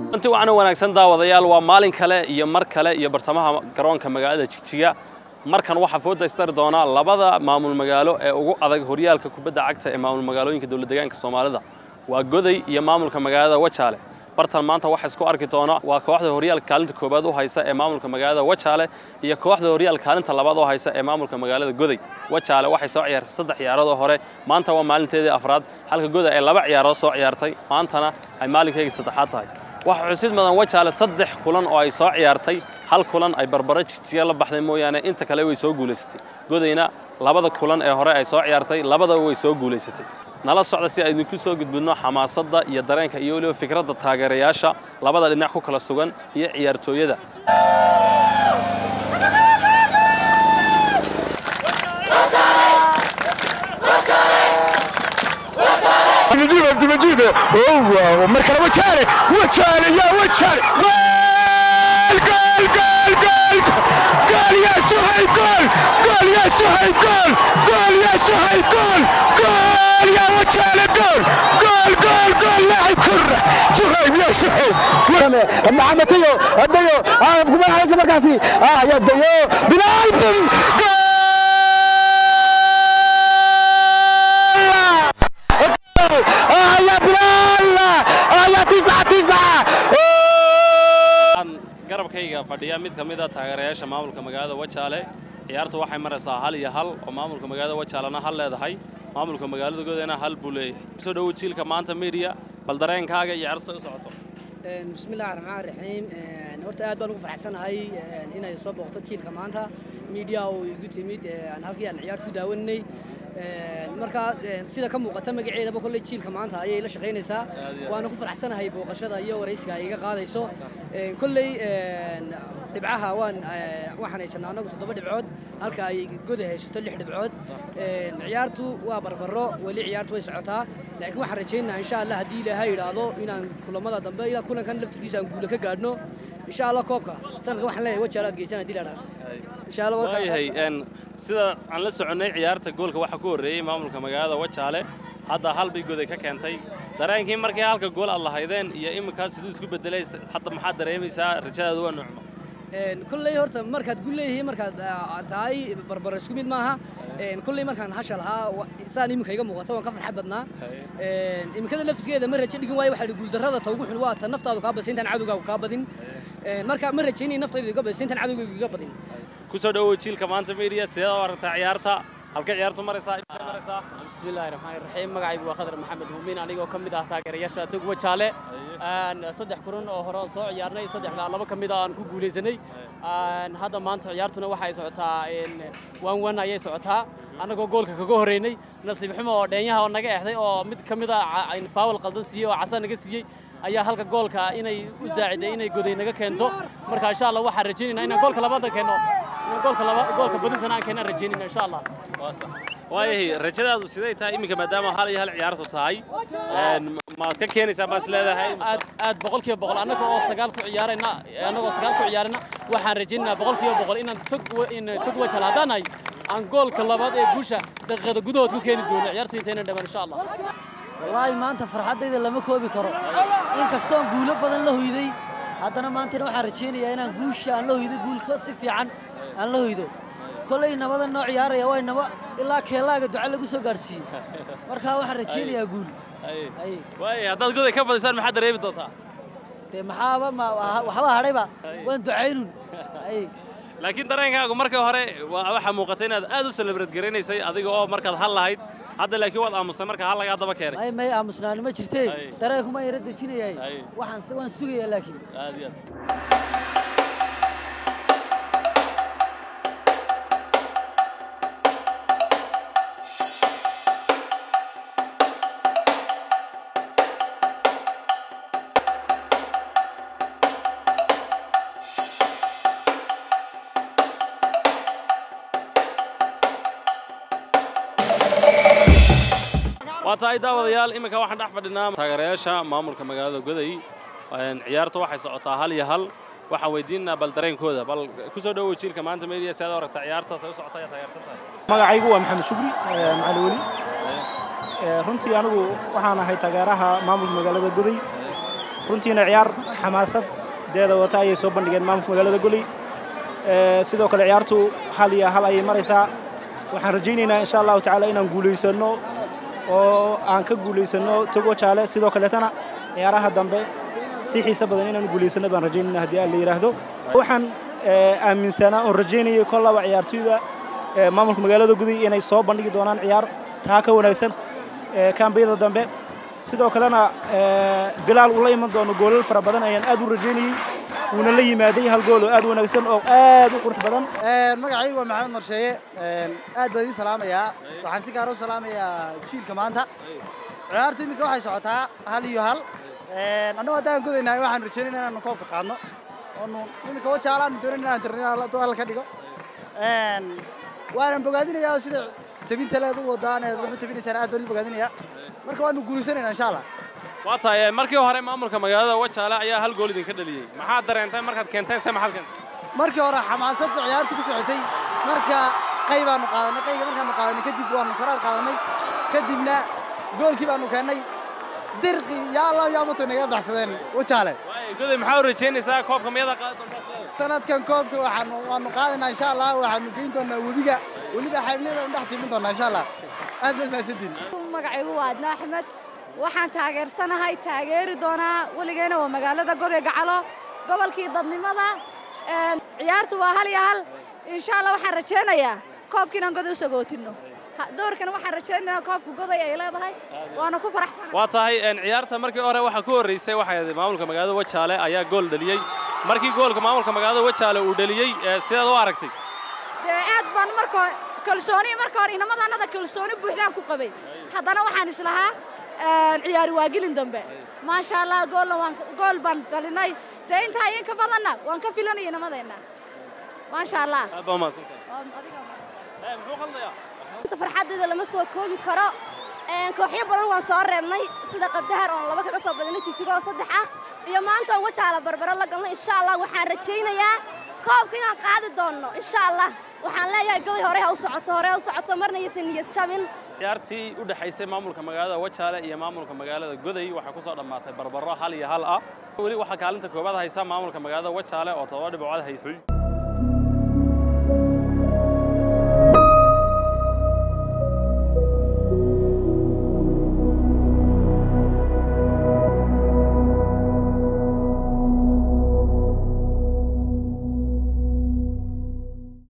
runtii waxaana wanaagsan daawadayaal waa maalin kale iyo mar kale iyo bartamaha garoonka magaalada jigjiga markan waxaa foo daystari doonaa labada maamul magaalo ee ugu adag horyaalka kubadda cagta ee maamul magaalooyinka dowlad deegaanka soomaalida waa goday iyo maamulka magaalada wajaale bartan maanta waxa isku arki doona waa kooxda horyaalka kaalinta koobaad u haysa ee maamulka magaalada wajaale iyo kooxda horyaalka kaalinta labaad u haysa ee maamulka magaalada goday wajaale waxay soo ciyaartay saddex ciyaarood oo hore maanta waa maalinteedii afraad halka goday ay laba ciyaarood soo ciyaartay maantana ay maalinkeygii saddexaad tahay waxaa xusid mudan wajaale saddex kulan oo ay soo ciyaartay hal kulan ay barbaro jigjiga la baxday mooyaane inta kale way soo guulaysatay godayna labada kulan ee hore ay soo ciyaartay labadaba way soo guulaysatay nala socda si aydinku soo gudbidno xamaasadda iyo dareenka iyo weliba fikradda taageerayaasha labada dhinac ku kala sugan iyo ciyaartooyada مجيبه مجيبه هو ومركز وجهه وجهه يا وجهه جول جول جول جول جول يا سهيل جول جول يا سهيل جول جول يا سهيل جول جول يا وجهه جول جول جول جول لاعب كره سهيل يا سهيل محمديو هديو اه كمان على مركزي اه يا ديو بلال جول آه يا بلال آه يا تسعة تسعة aan garabkayga fadhiya mid ka mid a taageerayaasha maamulka magaalada wajaale ciyaartu waxay maraysaa hal iyo hal oo maamulka magaalada wajaalena hal leedahay maamulka magaalada goodana hal buu leeyahay soo dhowo jiilka maanta media bal dareenkaaga iyo ciyaartu say u socoto بسم الله الرحمن الرحيم horta aad baan ugu faraxsanahay inay soo booqto jiilka maanta media oo igu timid aan halkii aan ciyaarta ku daawanay marka sida ka muuqata magaceedaba kolley jiilka maanta ayay la shaqaynaysaa waana ku faraxsanahay booqashada iyo waraysiga ay iga qaadayso kolley dhibcaha waan waxaan haysanaa annagu toddoba dhibcood halka ay goda haysato lix dhibcood ciyaartu waa barbaro weli ciyaartu way socotaa laakiin waxaan rajaynayaa insha allah haddii ilaahay yidhaahdo inaan kulamada dambe ilaa kulankan laftirkiisa aan guula ka gaadhno insha allah koobka sanadka waxaan leeyahay wajaal aad geysaan haddii la idhaahdo insha allah waa- waayahay een, sida aan la soconnay ciyaarta goolka waxaa ku horreeyey maamulka magaalada wajaale hadda hal bay goday ka keentay dareenkii markii halka gool aad lahaydeen iyo iminkaas siduu isku bedelay hadda maxaad dareemaysaa rajadaadu waa nucmo Een, kolley horta markaad gu leeyihiin markaad ah, tahay barbaro isku mid maaha Een, kolley markaan hasha lahaa wa- saan iminka iga muuqata waan ka farxad badnaa Een, iminkada laftigeeda ma rajo dhigin waayo waxaa la guuldarrada ta ugu xun waa ta naftaadu kaa badisa intaan cadowgaagu kaa badin Een, marka ma rajaynay naftaydu iga badisa intaan cadowgaygu iga badin ku soo dhowow jiilka maanta media sideed u aragtaa ciyaarta halka ciyaartu maraysaa intay maraysaa بسم الله الرحمن الرحيم magacaygu waa khadar maxamed muumin anigoo ka mid ah taageerayaasha tog wajaale Aan saddex kulan oo hore oo soo ciyaarnay saddexda laba ka mid ah aan ku guulaysanay Aan hadda maanta ciyaartuna waxay socotaa in wan wan ayay socotaa annagoo goolka kaga horeynay nasiib xumo oo dheenyaha oo naga exday oo mid ka mid ah in faawal qaldan siiyey oo casa naga siiyey ayaa halka goolka inay u saaciday inay goday naga keento marka insha Allah waxaan rajaynaynaa inaan goolka labaad keeno inaan goolka laba goolka badintana aan keenaan rajaynayna insha Allah waa sax waayahay rajadaadu siday tahay iminka maadaama hal iyo hal ciyaartu tahay een, maad ka keenaysaa baas leedahay aad aad boqolkiiba boqol annaga oo sagaal ku ciyaarayna annagoo sagaal ku ciyaarayna waxaan rajaynaynaa boqolkiiba boqol inaan tog wa- in tog wajal haddaan nahay aan goolka labaad ee guusha daqiiqada gudahood ku keeni doono ciyaartu intayna dhamaan insha allah wallaahi maanta farxaddayda lama koobi karo inkastoon guulo badan la hoyday haddana maantana waxaan rajaynayaa inaan guusha aan la hoydo guulka si fiican aan la hoydo kolley nabada noo ciyaaraya waa naba ilaa keelaaga duca lagu soo gaadhsiiyey marka waxaan rajaynayaa guul Ay. waayay haddaad goday ka badisaan maxaad dareemi doontaa dee maxaaba ma waxba hadhayba waan ducaynun ay laakiin dareenkaagu markii hore waa- waxaa muuqata inaad aad u celebrate garanaysay adiga oo markaad hal lahayd hadda laakiin waad aamusay marka hal lagaa daba keenay may may aamusnaani ma jirtee Ay. dareenkuma yara dejinayahay Ay. waxaan waan sugayaa laakiin aad iyo aad waa tahay daawadayaal iminka waxaan dhex fadhinaa taageerayaasha maamulka magaalada goday Een, ciyaartu waxay socotaa hal iyo hal waxaan weydiinaynaa bal dareenkooda bal ku soo dhowow jiilka maanta media si aad u aragtaa ciyaartaas ay u socotaa ayaa taageersan tahay magacaygu waa maxamed shukri ee, macali weli Ee, runtii anigu waxaan ahay taageeraha maamulka magaalada goday runtiina ciyaar xamaasadeeda wata ayay soo bandhigeen maamulka magaalada goley sidoo kale ciyaartu hal iyo hal ayay maraysaa waxaan rajaynaynaa insha allahu tacaala inaan guulaysanno oo aan ka guulaysanno togo jaale sidoo kaleetana ciyaaraha dambe si xiise badan inaan guulaysanno baan rajaynayna haddii aan la yidhaahdo waxaan aaminsanaa oon rajaynayay kollaba ciyaartoyda maamulka magaalada guday inay soo bandhigi doonaan ciyaar taa ka wanaagsan kaambiyada dambe sidoo kalena bilaal uu la iman doono goolal fara badan ayaan aad u rajaynayey wuuna la yimaaday hal gool oo aad u wanaagsan oo aad u qurux badan magacaygu waa maxamed marsheeye aad baan idiin salaamayaa waxaan si gaara u salaamayaa jiilka maanta ciyaartu iminka waxay socotaa hal iyo hal annagu haddaan godaynahay waxaan rajaynayna inaanu koobka qaadno oonu iminka wajaalaanu doonayn inaan tirnino hal ka dhigo waanan bogaadinayaa sida tabinta leed u wadaan eed wax u tabinaysaan aad baan u bogaadinayaa marka waanu guulaysanaynaa insha allah waa tahay markii hore maamulka magaalada wajaale ayaa hal gool idinka dhaliyey maxaad dareentay markaad keenteen se maxaad keentay markii hore xamaasad ba ciyaartu ku socotay marka qay baanu qaadanay qayga markaanu qaadanay kadib waanu karaar qaadanay kadibna goolkii baanu keennay dirqi yaa allah yaa mato naga baxsadeen wajaale goday maxaa u rajaynaysaa koobka miyada qaadi doontaa sanadkan koobka waxaanu waanu qaadaynaa insha allah waxaanu geyn doonaa webiga weliba xaybnida dhex timin doonaa insha allah aad baad mahadsantiin magacaygu waa adna axmed waxaan taageersanahay taageeri doonaa weligeena waa magaalada goday gacalo gobolkii dadnimada ciyaartu waa hal iyo hal insha allah waxaan rajaynayaa koobka inaan goday u sagootinno doorkan waxaan rajaynayaa koobka goday ay leedahay waana ku faraxsanahay waa tahay ciyaarta markii hore waxaa ku horreysay waxay maamulka magaalada wajaale ayaa gool dhaliyey markii goolka maamulka magaalada wajaale uu dhaliyey sidaad u aragtay dee aad baan marka kalsooni marka hore inamadannada kalsooni buuxdaan ku qabay haddana waxaan islahaa ciyaari waa gelin dambe maasha allah goolna waan gool baan dhalinay dee intaa inka badanna waan ka filanaya inamadeenna maasha allah aad baa mahadsantahay muxuu qaldayaa farxaddeeda lama soo koobi karo kooxyo badan waan soo reebnay sida qabdahar oon laba kaga soo badinay jijigo oo saddex ah iyo maanta oon wajaala barbaro la galnay insha allah waxaan rajaynayaa koobka inaan qaadi doonno insha allah waxaan leeyahay goday hore ha u socoto hore ha u socoto marna yaysan niyad jabin ciyaartii u dhaxaysay maamulka magaalada wajaale iyo maamulka magaalada goday waxaa ku soo dhammaatay barbaro hal iyo hal ah weli waxaa kaalinta koowaad haysa maamulka magaalada wajaale oo todoba dhibcood haysay